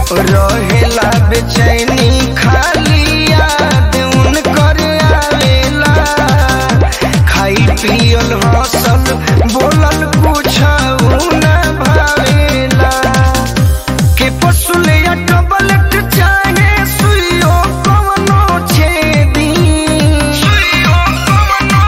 रहेला बेचैनी खाली याद उनकर आवेला खाई पियल हसल बोलल कुछ न भावेला के पसुले या डबलट चाहे सुइयो कवनो छेदी सुइयो कवनो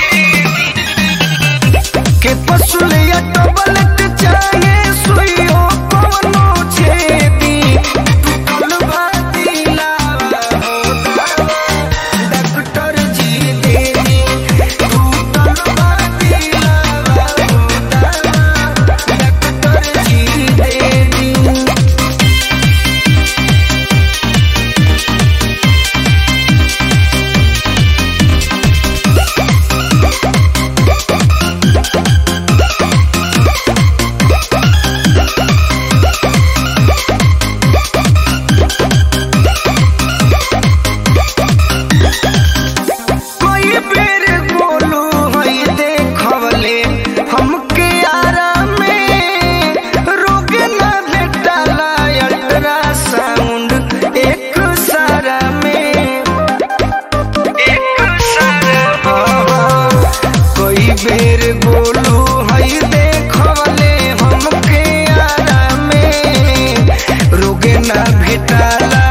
छेदी के पसुले या डबलट चाहे सुइयो कवनो छेदी टूटल बातिला डॉक्टर जी देनी टूटल बातिला डॉक्टर जी देनी कोई बेर बोलू हई देखवले हमके आराम में रोग न भेटाला अल्ट्रासाउंड एक सारा में एक सारा कोई बेर बोलू हई देखवले हमके आराम में रोग न भेटाला